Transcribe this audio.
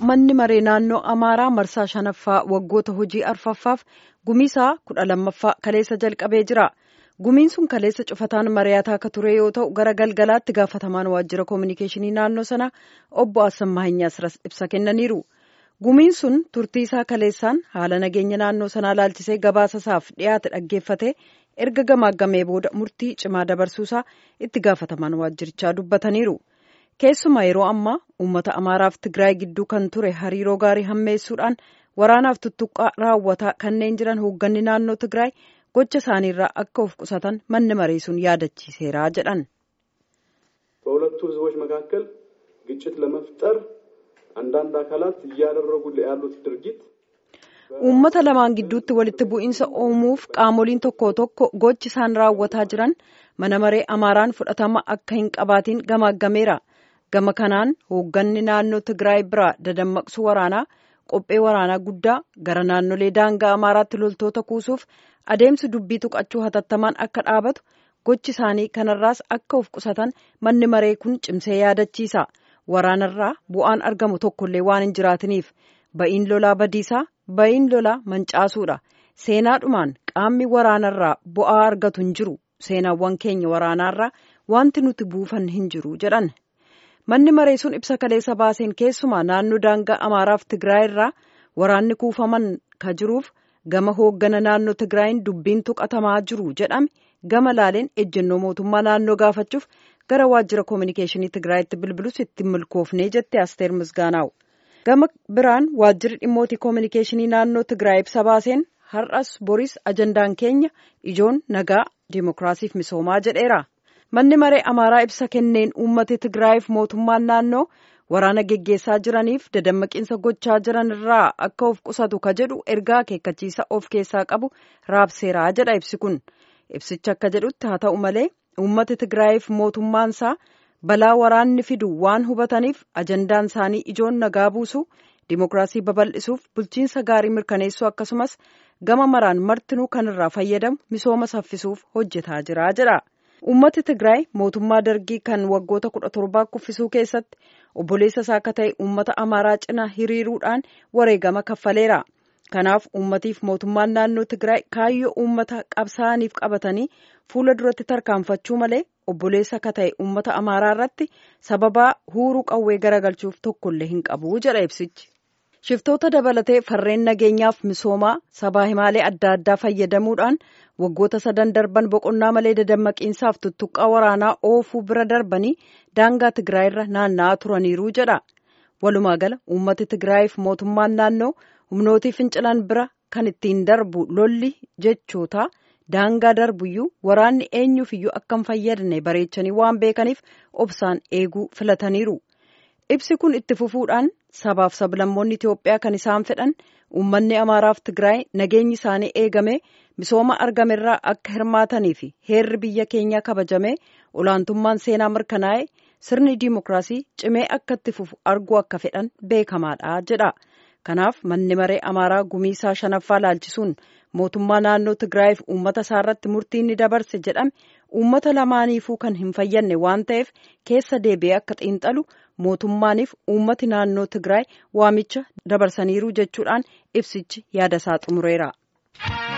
manni maree naannoo Amaaraa marsaa shanaffaa waggoota hojii arfaffaaf gumiisaa kudha lammaffaa kaleessa jalqabee jira. Gumiin sun kaleessa cufataan mari'ataa akka ture yoo ta'u gara galgalaatti gaafatamaan waajjira koominikeeshinii naannoo sana obbo Assammaa Hinyaas ibsa kennaniiru. Gumiin sun turtii isaa kaleessaan haala nageenya naannoo sanaa laalchisee gabaasa isaaf dhiyaate dhaggeeffate erga gamaagamee booda murtii cimaa dabarsuusaa itti gaafatamaan waajjirichaa dubbataniiru. Keessumaa yeroo ammaa uummata Amaaraaf Tigraay gidduu kan ture hariiroo gaarii hammeessuudhaan waraanaaf tuttuqqaa raawwataa kanneen jiran hoogganni naannoo Tigraay gocha isaaniirraa akka of qusatan manni maree sun yaadachiiseera jedhan. በሁለቱ ህዝቦች መካከል ግጭት ለመፍጠር አንዳንድ አካላት እያደረጉ ያሉት ድርጊት uummata lamaan gidduutti walitti bu'iinsa uumuuf qaamoliin tokko tokko gochi isaan raawwataa jiran mana maree amaaraan fudhatama akka hin qabaatiin gamaaggameera gama kanaan hoogganni naannoo tigraay biraa dadammaqsu waraanaa qophee waraanaa guddaa gara naannolee daangaa amaaraatti loltoota kuusuuf adeemsi dubbii tuqachuu hatattamaan akka dhaabatu gochi isaanii kanarraas akka of qusatan manni maree kun cimsee yaadachiisa waraanarraa bu'aan argamu tokkollee waan hin jiraatiniif ba'iin lolaa badiisaa ba'iin lolaa mancaasuudha seenaadhumaan qaamni waraanarraa bu'aa argatu hin jiru seenaawwan keenya waraanaarraa wanti nuti buufan hin jiru jedhan manni maree sun ibsa kaleessa baaseen keessumaa naannoo daangaa amaaraaf tigraay irraa waraanni kuufaman ka jiruuf gama hooggana naannoo tigraayin dubbiin tuqatamaa jiru jedhame gama laaleen ejjennoo mootummaa naannoo gaafachuuf gara waajjira koominikeeshinii tigraayitti bilbilus itti milkoofnee jette asteer misgaanaaw gama biraan waajjirri dhimmootii koominikeeshinii naannoo tigraay ibsa baaseen har'as boris ajandaan keenya ijoon nagaa diimokiraasiif misoomaa jedheera manni maree amaaraa ibsa kenneen uummati tigraayiif mootummaan naannoo waraana geggeessaa jiraniif dadammaqiinsa gochaa jiran irraa akka of qusatu ka jedhu ergaa akeekkachiisa of keessaa qabu raabseeraa jedha ibsi kun ibsicha akka jedhutti haa ta'u malee uummati tigraayiif mootummaansaa balaa waraanni fidu waan hubataniif ajandaan isaanii ijoon nagaa buusu diimokiraasii babal'isuuf bulchiinsa gaarii mirkaneessuu akkasumas gama maraan martinuu kan irraa fayyadamu misooma saffisuuf hojjetaa jira jedha. Uummati Tigraay mootummaa dargii kan waggoota kudha torbaa kuffisuu keessatti obboleessa isaa akka ta'e uummata Amaaraa cina hiriiruudhaan wareegama kaffaleera. Kanaaf uummatiif mootummaan naannoo Tigraay kaayyoo uummata qabsaa'aniif qabatanii fuula duratti tarkaanfachuu malee obboleessa akka ta'e uummata Amaaraa irratti sababaa huuruu qawwee garagalchuuf tokkollee hin qabu jedha ibsichi. Shiftoota dabalatee farreen nageenyaaf misoomaa sabaa himaalee adda addaa fayyadamuudhaan waggoota sadan darban boqonnaa malee dadammaqiinsaaf tuttuqqaa waraanaa oofuu bira darbanii daangaa Tigraayirra naanna'aa turaniiru jedha. Walumaa gala uummati Tigraayiif mootummaan naannoo humnootii fincilan bira kan ittiin darbu lolli jechoota daangaa darbuyyuu waraanni eenyuufiyyuu akka hin fayyadne bareechanii waan beekaniif obsaan eeguu filataniiru. Ibsi kun itti fufuudhaan sabaaf sablammoonni Itoophiyaa kan isaan fedhan uummanni Amaaraaf Tigraay nageenyi isaanii eegame misooma argamerraa akka hirmaatanii fi heerri biyya keenyaa kabajame olaantummaan seenaa mirkanaa'e sirni diimokiraasii cimee akka itti fufu arguu akka fedhan beekamaadha jedha. Kanaaf manni maree Amaaraa gumiisaa shanaffaa laalchisuun mootummaa naannoo Tigraayiif uummata isaarratti murtii ni dabarse jedhame uummata lamaaniifuu kan hin fayyadne waan ta'eef keessa deebi'ee akka xiinxalu mootummaaniif uummati naannoo Tigraay waamicha dabarsaniiru jechuudhaan ibsichi yaadasaa xumureera.